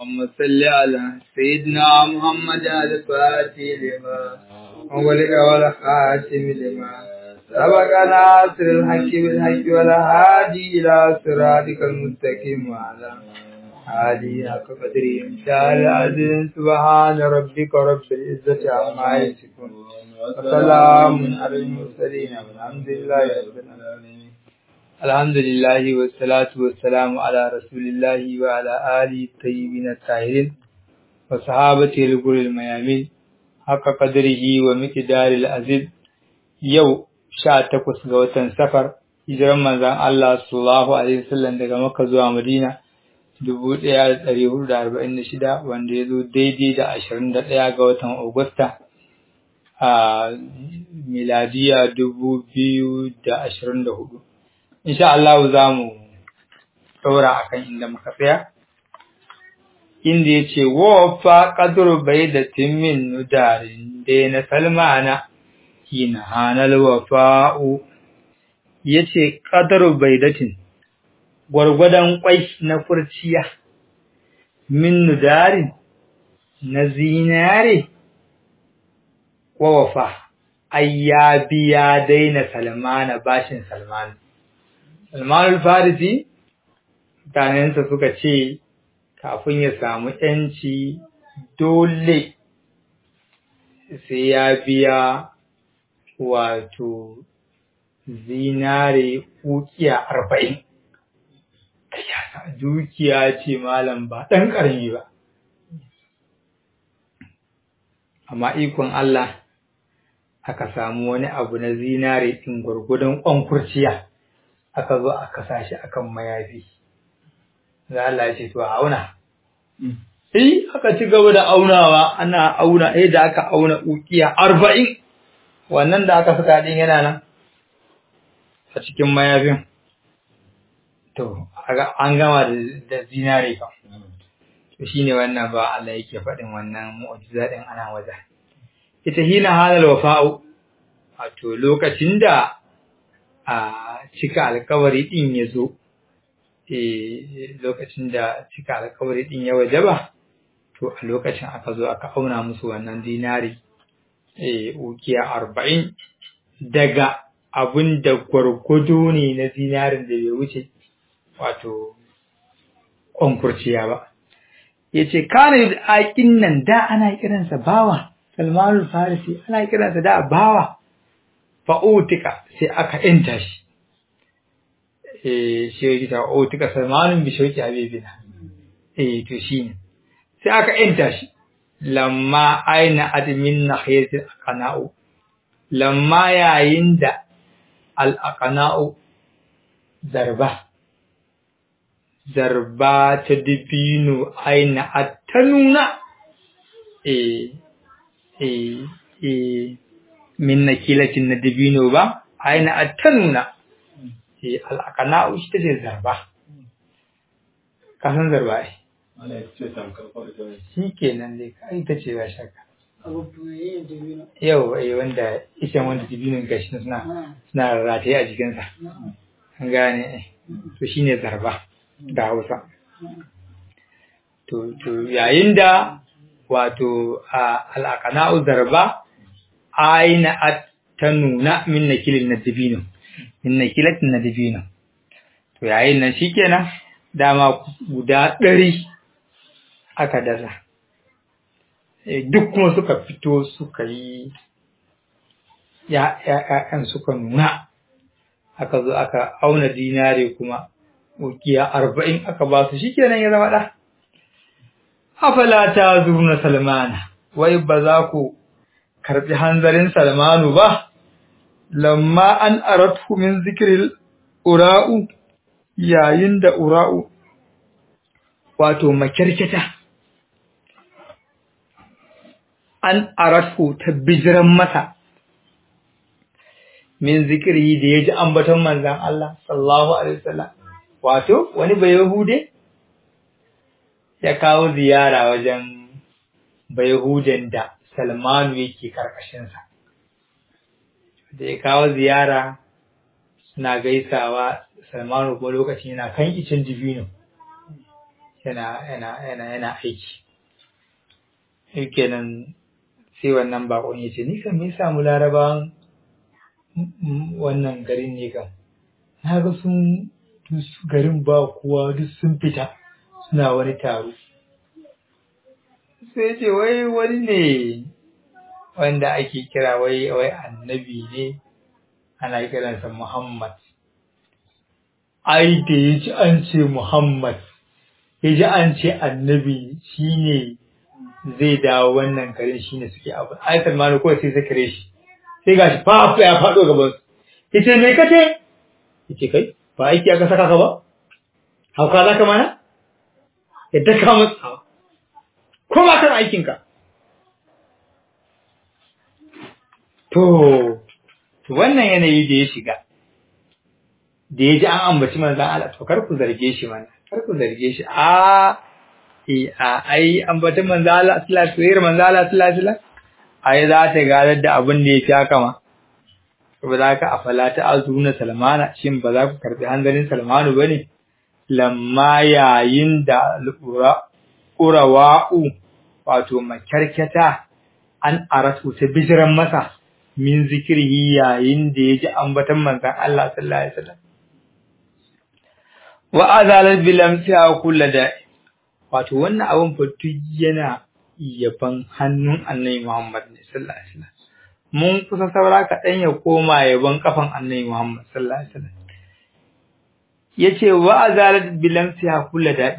اللهم صل على سيدنا محمد الفاتح لما أولك والخاتم لما سبق ناصر الحق بالحق والهادي إلى صراطك المستقيم وعلى آله حق قدره تعالى العزيز سبحان ربك رب العزة عما يصفون وسلام على المرسلين والحمد لله رب العالمين الحمد لله والصلاة والسلام على رسول الله وعلى آله الطيبين الطاهرين وصحابته الغر الميامين حق قدره ومقدار العزيز يو sha takwas ga watan safar hijiran manzan Allah sallallahu alaihi wasallam daga Makka zuwa Madina dubu ɗaya da ɗari hudu da arba'in da shida wanda ya zo daidai da ashirin da ɗaya ga watan Agusta a miladiya dubu biyu da ashirin da hudu. Insha Allah za mu ɗaura a kan inda muka tsaya. Inda ya ce, Wofa ƙadur bai da timmin nudarin da na salmana, hina hanal wafa'u, ya ce ƙadur bai datin, gwargwadon ƙwai na furciya, min nudarin na zinare, wawafa, ai ya biya daina salmana bashin salmanu. Salmanul Farisi, mutanensa suka ce, kafin ya samu ‘yanci dole sai ya biya wato zinare ukiya arba'in. Dukiya ce malam ba ɗan ƙarami ba. Amma ikon Allah aka samu wani abu na zinare ɗin gwargwadon ƙwankurciya. aka zo aka sa shi akan mayafi za Allah ce to auna eh aka ci gaba da aunawa ana auna eh da aka auna ukiya 40 wannan da aka saka din yana nan a cikin mayafin to an gama da zinare ka to shine wannan ba Allah yake faɗin wannan mu'jiza din ana waje ita hina halal wafa'u wato lokacin da a cika alkawari din ya zo lokacin da cika alkawari din ya wajaba to a lokacin aka zo aka auna musu wannan dinari ukiya arba'in daga abin da gwargwado ne na zinarin da bai wuce wato kwankurciya ba ya ce kane da aƙin nan da ana kiransa bawa salmanul farisi ana kiransa da bawa fa'utika sai aka ‘yanta shi, e, shi ta fa'utika salmanin bishauki habibina, e, to shi ne, sai aka ‘yanta shi, lamma aina admin na hayatin akana'u, lamma yayin da al'akana'u zarba, zarba ta dibino aina a ta nuna, e, e, e, min nakilatin na dabino ba aina attanuna eh al'aqana shi take zarba ka san zarba ai shi kenan dai kai ta ce ba shaka yau ai wanda ishan wanda dabinin gashi suna suna rataye a jikinsa an gane to shine zarba da Hausa to to yayin da wato al'aqana zarba aina ta nuna min nakilin na dabino min nakilatin na dabino to yayin nan shikenan dama guda ɗari aka dasa duk kuma suka fito suka yi ya'ya'yan suka nuna aka zo aka auna dinare kuma ukiya arba'in aka ba su shikenan ya zama ɗa afala ta zurna salmana wai ba za ku karɓi hanzarin Salmanu ba, lamma an aratu min zikirin ura'u yayin da ura'u, wato makirkita, an aratu ta bijiran masa min zikiri da ya ji ambaton manzan Allah, sallahu Alaihi wasallam wato, wani bai Yahude ya kawo ziyara wajen bai Yahuden da Salmanu yake karkashinsa. Da ya kawo ziyara suna gaisawa Salmanu kuma lokacin yana kan icin dibino. yana yana yana yana aiki kenan sai wannan bakon ya ce ni kan me samu larabawan wannan garin ne kam na ga sun garin ba kowa duk sun fita suna wani taro sai ce wai wani ne wanda ake kira wai wai annabi ne ana kiransa Muhammad ai da ya ji an ce Muhammad ya ji an ce annabi shine zai dawo wannan garin shine suke abu ai Salmanu kawai sai zakare shi sai gashi fa ya faɗo gaban su yace me kace yace kai ba aiki aka saka ka ba hauka za ka mana ya daka masa ko ba kan aikin ka to to wannan yanayi da ya shiga da ya ji an ambaci manzan Allah to kar ku zarge shi mana kar ku zarge shi a eh a ai ambacin manzan Allah sallallahu alaihi wasallam manzan Allah sallallahu alaihi wasallam ai za ta gadar da abin da ya fi haka ma ba za ka afala ta azuna salmana shin ba za ku karbi hanzarin salmanu ba ne lamma yayin da ƙurawa'u wato makyarkyata an aratu ta bijiran masa min zikirhi yayin da ya ji ambatan manzan Allah sallallahu alaihi wasallam wa azalat bilamsiha kullu da wato wannan abin fatu yana yaban hannun annabi Muhammad sallallahu alaihi wasallam mun kusa saura kaɗan ya koma yaban kafan annabi Muhammad sallallahu alaihi wasallam yace wa azalat bilamsiha kullu da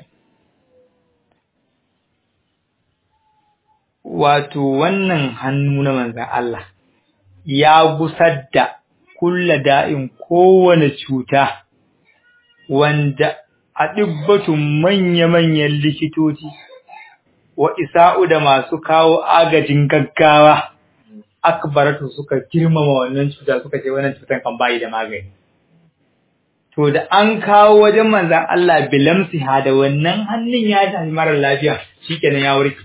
wato wannan hannu na manzan Allah ya gusar da kulla da'in kowane cuta wanda a ɗibbatun manya-manyan likitoci wa isa'u da masu kawo agajin gaggawa akbaratu suka girmama wannan cuta suka ce wannan cutan kan bayi da magani to da an kawo wajen manzan Allah bilamsiha da wannan hannun ya tafi mara lafiya shikenan ya warke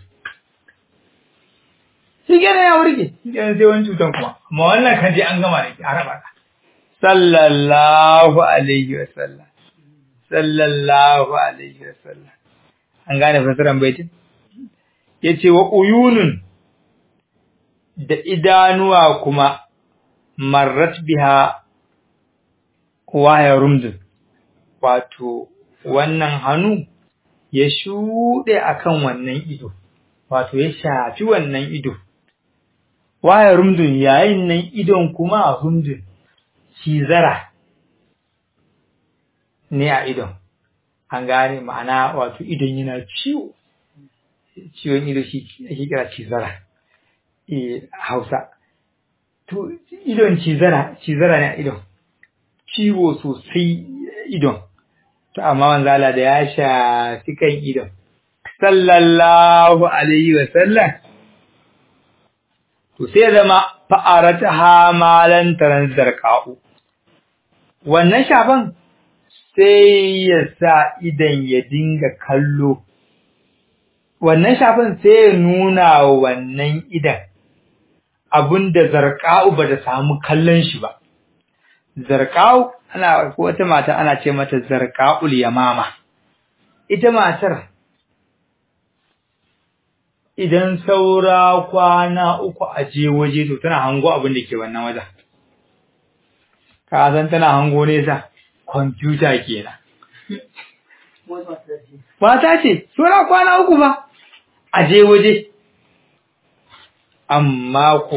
shi kenan ya warke shi kenan sai wani cutan kuma amma wannan kan je an gama da shi a raba ka sallallahu alaihi wa sallam sallallahu alaihi wa sallam an gane fasiran baitin yace wa uyunun da idanuwa kuma marrat biha waya rumdun wato wannan hannu ya shuɗe akan wannan ido wato ya shafi wannan ido waya rumdun yayin nan idon kuma a rumdun cizara ne a idon an gane ma'ana wato idon yana ciwo ciwon ido shi ake kira cizara e hausa to idon cizara cizara ne a idon ciwo sosai idon to amma manzala da ya shafi kan idon sallallahu alaihi wa sallam to sai zama fa'arata malan taran zarqa'u wannan shafan sai ya sa idan ya dinga kallo wannan shafan sai ya nuna wannan idan abinda zarqa'u ba da samu kallon shi ba zarqa'u ana ko wata mata ana ce mata zarqa'ul yamama ita matar idan saura kwana uku a je waje to tana hango abin da ke wannan wajen. Ka san tana hango nesa, kwamfuta kenan. Mata ce, saura kwana uku ba, a je waje. Amma ko,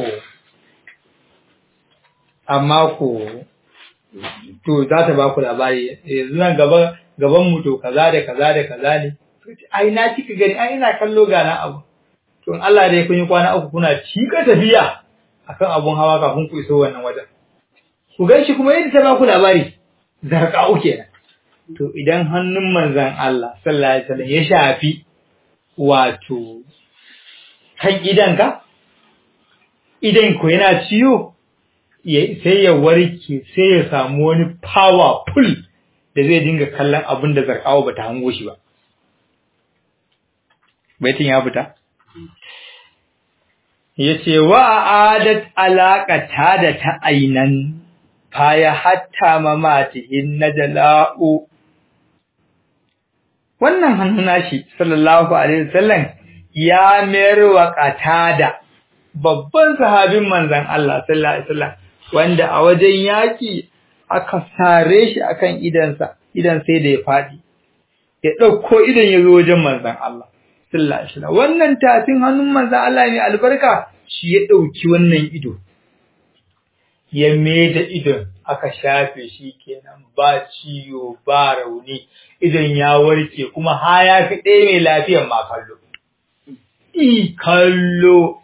amma ko, to za ta ba ku labari, yanzu nan gaba gaban mu to kaza da kaza da kaza ne. Ai na kika gani, ai ina kallo gana abu. to in Allah dai kun yi kwana uku kuna cika tafiya akan abun hawa kafin ku iso wannan wajen ku gan shi kuma yadda ta ba ku labari zarqa'u kenan to idan hannun manzon Allah sallallahu alaihi wasallam ya shafi wato kan idanka idan ku yana ciwo sai ya warke sai ya samu wani powerful da zai dinga kallon abin da zarqa'u bata hango shi ba baitin ya fita ya ce wa adat alaƙata da ta ainan faya hatta mamatihin na jala'u wannan hannu nashi sallallahu alaihi wasallam ya mayar wa qatada babban sahabin manzon Allah sallallahu alaihi wasallam wanda a wajen yaki aka sare shi akan idansa idan sai da ya fadi ya dauko idan ya zo wajen manzon Allah sallallahu alaihi wasallam wannan tafin hannun manzon Allah ne albarka shi ya dauki wannan ido ya da idon aka shafe shi kenan ba ciwo ba rauni idan ya warke kuma ha ya fi ɗaya mai lafiyar ma kallo i kallo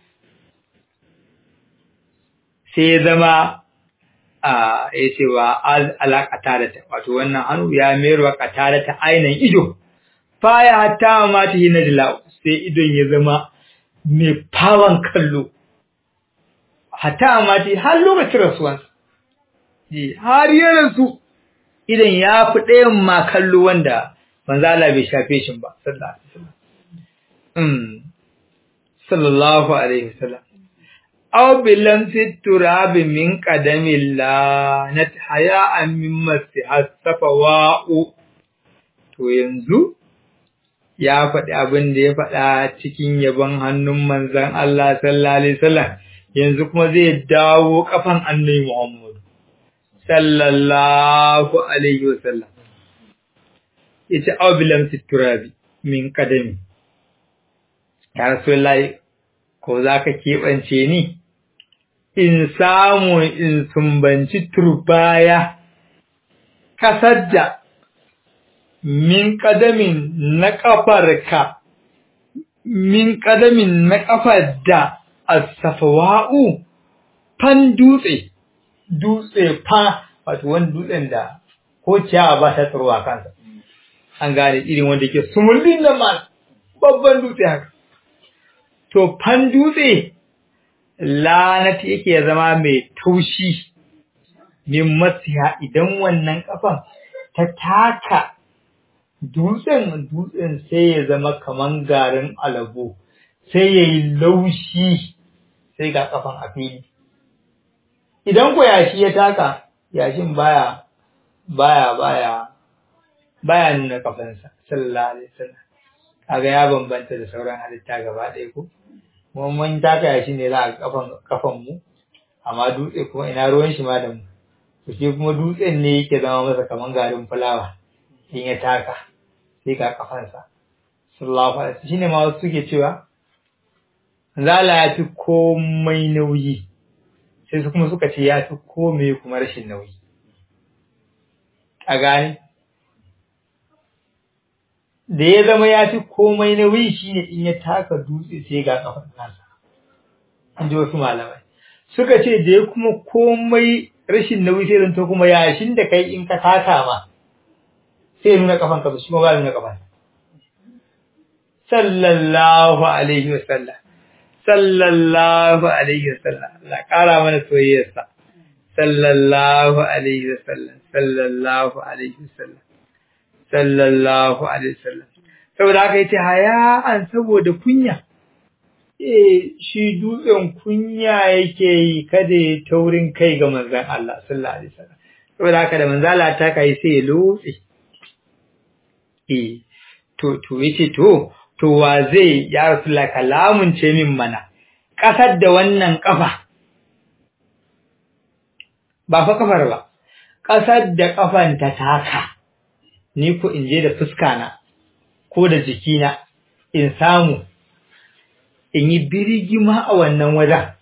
sai ya zama a ya ce wa alaƙata da ta wato wannan hannu ya mayar wa ƙata da ta ainihin ido baya hatta ma ta hina da sai idon ya zama mai fawon kallo hatta ma ta har lokacin rasuwansa har ya rasu idan ya fi ɗayan ma kallo wanda manzala bai shafe shi ba sallallahu alaihi wasallam sallallahu alaihi wasallam aw bilam fi turab min qadamillah nat haya min masihasafa wa'u to yanzu ya faɗi abin da ya faɗa cikin yabon hannun manzon Allah sallallahu alaihi wasallam yanzu kuma zai dawo kafan annabi Muhammad sallallahu alaihi wasallam yace aw bilam fi turab min qadami ya rasulullahi ko zaka keɓance ni in samu in sumbanci turbaya kasar da min ƙadamin na ƙafarka min ƙadamin na ƙafar da asafawa'u fan dutse dutse fa wato wani dutsen da ko ciyawa ba ta tsarwa kansa an gane irin wanda ke sumullin da ma babban dutse haka to fan dutse lanati yake zama mai taushi min masiha idan wannan kafan ta taka dutsen dutsen sai ya zama kaman garin alabo sai ya yi laushi sai ga kafan a fili idan ko yashi ya taka yashin baya baya baya baya nuna kafansa sallallahu alaihi wasallam kaga ya bambanta da sauran halitta gaba ɗaya ko kuma mun taka shi ne za a kafan kafan mu amma dutse kuma ina ruwan shi ma da mu to shi kuma dutsen ne yake zama masa kaman garin fulawa in ya taka sai ga kafansa sallallahu alaihi wasallam shine ma wasu suke cewa zala ya fi komai nauyi sai su kuma suka ce ya fi komai kuma rashin nauyi a gane da ya zama ya fi komai nauyi shine in ya taka dutse sai ga kafan nasa an ji wasu malamai suka ce da ya kuma komai rashin nauyi sai zanto kuma yashin da kai in ka taka ma sai nuna kafan ka shi kuma ba nuna kafan sallallahu alaihi wasallam sallallahu alaihi wasallam Allah kara mana soyayyarsa sallallahu alaihi wasallam sallallahu alaihi wasallam sallallahu alaihi wasallam saboda haka yace haya an saboda kunya eh shi dutsen kunya yake yi kada ya taurin kai ga manzon Allah sallallahu alaihi wasallam saboda haka da manzala ta kai sai ya lotse eh to to yace to to wa zai ya rasulullah kalamun ce min mana kasar da wannan kafa ba fa kafar ba kasar da kafan ta taka ni ko in je da fuska na ko da jikina in samu in yi birgima a wannan wajen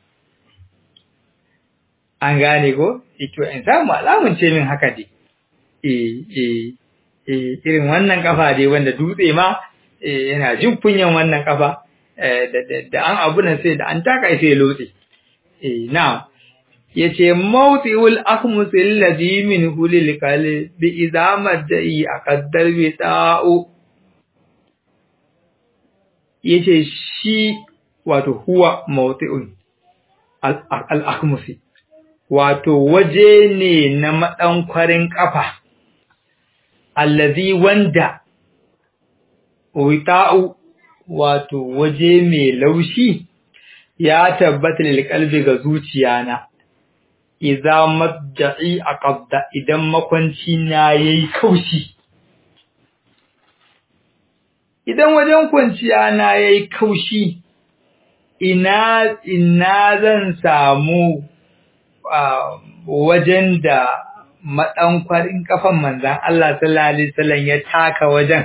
an gane ko ito in samu alamun ce min haka dai eh eh eh irin wannan kafa dai wanda dutse ma eh yana jin kunyan wannan kafa da an abu nan sai da an taka sai lotse eh na yace mawtiul akhmus alladhi min hulil qalbi idza madai aqaddar bi ta'u yace shi wato huwa mawti'un al-akhmusi wato waje ne na madankwarin kafa allazi wanda wita'u wato waje mai laushi ya tabbata lil qalbi ga zuciyana idza madda'i aqadda idan makwanci na yayi kaushi idan wajen kwanciya na yayi kaushi ina ina zan samu wajen da maɗankwarin kafan manzan Allah sallallahu alaihi wasallam ya taka wajen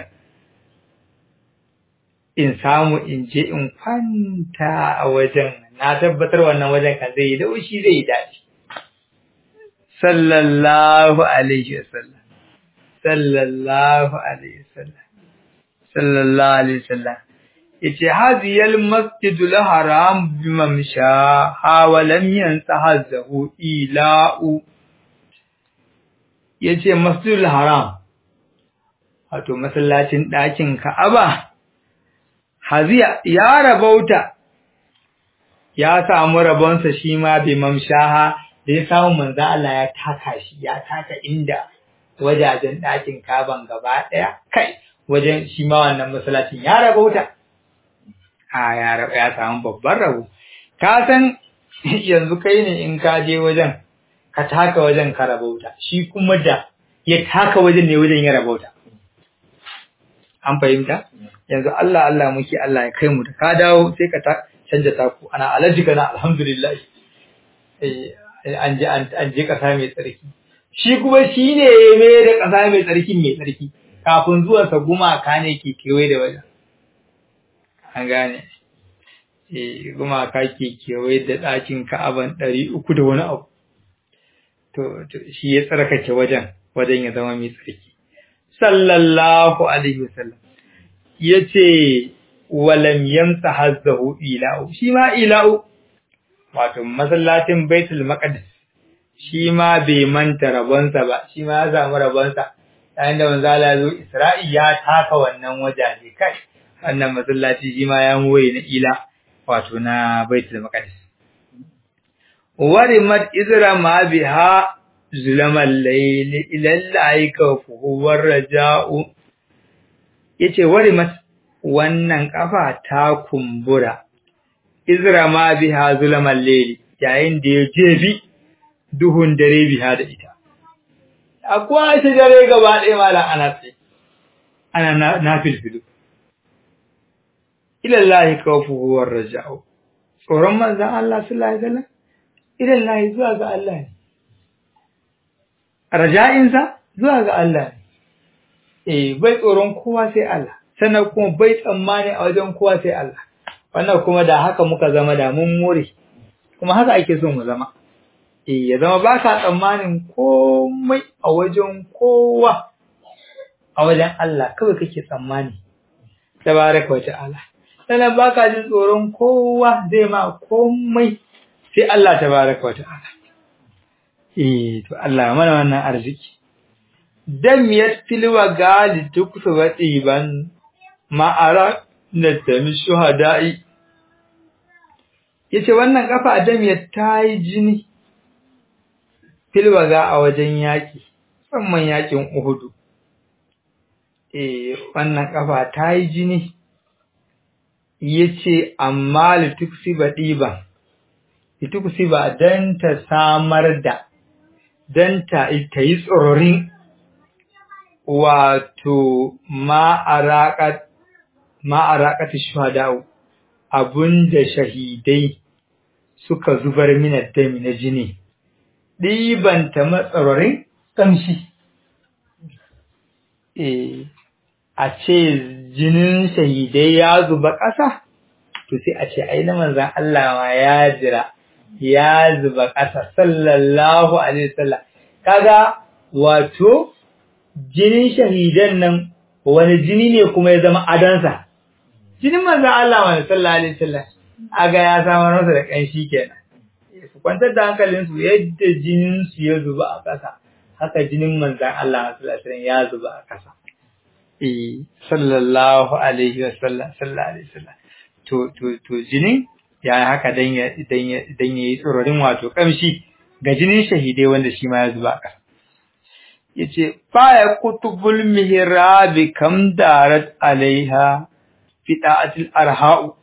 in samu in je in kwanta a wajen na tabbatar wannan wajen kan zai yi daushi zai yi daɗi sallallahu alaihi wasallam sallallahu alaihi wasallam sallallahu alaihi wasallam yace hadiyal masjidul haram bimamsha ha wa lam yansahazu ila'u yace masjidul haram wato masallacin ɗakin Ka'aba haziya ya rabauta ya samu rabonsa shi ma bimamshaha da ya samu manzo Allah ya taka shi ya taka inda wajajen ɗakin Kaban gaba ɗaya kai wajen shi ma wannan masallacin ya rabauta a ya ya samu babban rabo ka san yanzu kai ne in ka je wajen ka taka wajen ka rabauta shi kuma da ya taka wajen ne wajen ya rabauta an fahimta yanzu Allah Allah muke Allah ya kai mu da ka dawo sai ka ta canja taku ana alaji kana alhamdulillah eh an je an je kasa mai tsarki shi kuma shine mai da kasa mai tsarki mai tsarki kafin zuwan sa gumaka ne ke kewaye da wajen an gane eh gumaka ke kewaye da ɗakin Ka'aban ɗari uku da wani abu to shi ya tsarkake wajen wajen ya zama mai tsarki sallallahu alaihi wasallam yace walam yamsa hazzahu ila'u shi ma ila'u wato masallacin baitul maqdis shi ma bai manta rabonsa ba shi ma ya samu rabonsa yayin da manzo Allah zo Isra'i ya taka wannan wajaje kai wannan masallaci shi ma ya moye na ila wato na baitul maqdis warimat izra ma biha zulamal layli ila al-aika huwa raja'u yace warimat wannan kafa ta kumbura izra ma biha zulamal layli yayin da ya jefi duhun dare biha da ita akwai shi dare gaba ɗaya malam ana tsaye ana na filfilu ilallahi kawfuhu war raja'u tsoron manzon Allah sallallahu alaihi wasallam ilallahi zuwa ga Allah ne raja'insa zuwa ga Allah ne eh bai tsoron kowa sai Allah sannan kuma bai tsammani a wajen kowa sai Allah wannan kuma da haka muka zama da mun more kuma haka ake so mu zama eh ya zama ba ka tsammanin komai a wajen kowa a wajen Allah kawai kake tsammani tabaraka wa ta'ala sannan ba ka jin tsoron kowa zai ma komai sai Allah tabaraka wa ta'ala eh to Allah mana wannan arziki dam yattilwa gali tuksu wadiban ma'ara na tami shuhada'i yace wannan kafa dam ya tayi jini filwaga a wajen yaki musamman yakin Uhudu eh wannan kafa tayi jini yace amma lituksiba diba lituksiba dan ta samar da dan ta yi tsororin wato ma'araƙat ma'araƙat shuhada'u abunda shahidai suka zubar mina dami na jini ɗibanta matsarorin ƙamshi eh a ce jinin shahidai ya zuba ƙasa to sai a ce ai na manzan Allah ma ya jira ya zuba ƙasa sallallahu alaihi wasallam kaga wato jinin shahidan nan wani jini ne kuma ya zama adansa jinin manzo Allah wa sallallahu alaihi wasallam aga ya samar masa da kanshi kenan su kwantar da hankalin su yadda jinin su ya zuba a ƙasa haka jinin manzo Allah sallallahu alaihi wasallam ya zuba a ƙasa eh sallallahu alaihi wasallam sallallahu alaihi wasallam to to to jinin ya haka dan ya dan ya dan yayi tsororin wato kamshi ga jinin shahidai wanda shi ma ya zuba a ƙasa yace baya kutubul mihrabi kam darat alaiha fida'atil arha'u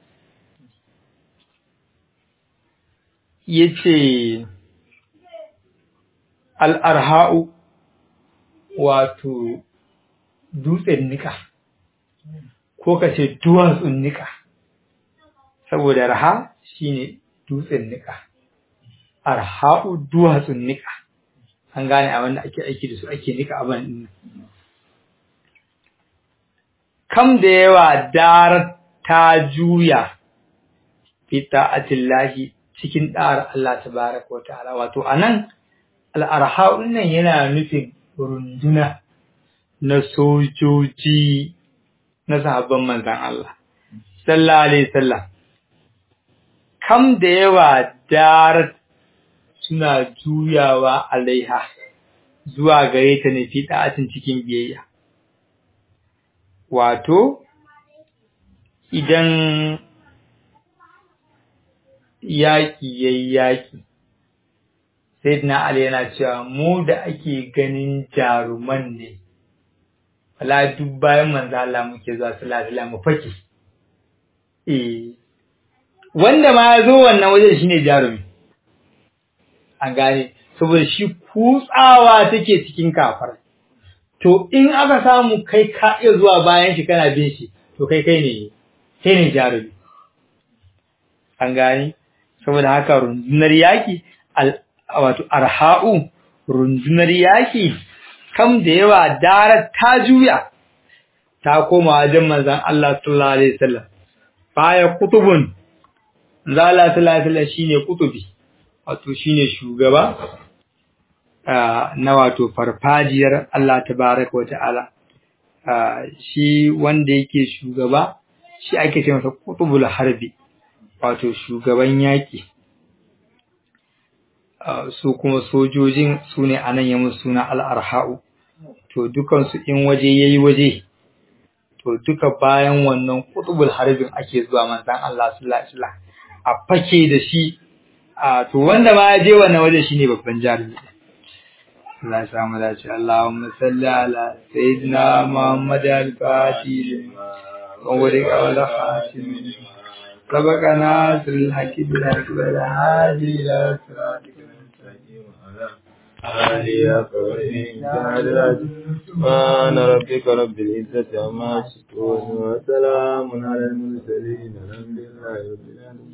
yace al arha'u wato dutsen nika ko ka ce duwatsun nika saboda raha shine dutsen nika arha'u duwatsun nika an gane abin da ake aiki da su ake nika abin din kam da yawa dar ta juya fi ta'atillahi cikin ɗa'ar Allah tabaraka wa ta'ala wato anan al'arha'un nan yana nufin runduna na sojoji na sahabban manzan Allah sallallahu alaihi wasallam kam da yawa dar suna juyawa alaiha zuwa gare ta ne fi ɗa'atin cikin biyayya wato idan yaƙi ya yi yaƙi sai na Ali yana cewa mu da ake ganin jaruman ne wala duk bayan manzo Allah muke zuwa sallallahu mu fake eh wanda ma ya zo wannan wajen shine jarumi an gane saboda shi kutsawa take cikin kafar to in aka samu kai ka iya zuwa bayan shi kana bin shi to kai kai ne kai ne jarumi an gane saboda haka rundunar yaki wato arha'u rundunar yaki kam da yawa darar ta juya ta koma wajen manzon Allah sallallahu alaihi wasallam baya kutubun zala sallallahu alaihi wasallam shine kutubi wato shine shugaba na wato farfajiyar Allah tabaraka wa ta'ala shi wanda yake shugaba shi ake ce masa kutubul harbi wato shugaban yaki su kuma sojojin su ne anan ya musu suna al'arha'u to dukansu in waje yayi waje to duka bayan wannan kutubul harbin ake zuwa manzon Allah sallallahu alaihi wasallam a fake da shi a to wanda ma ya je wannan waje shine babban jarumi Allah ya samu dace Allahumma salli ala sayyidina Muhammad al-Fatih wa wali qawla khatim سبقنا في الحق بالحق والهادي إلى صراطك المستقيم آلية سبحان ربك رب العزة عما يصفون وسلام على المرسلين الحمد لله رب العالمين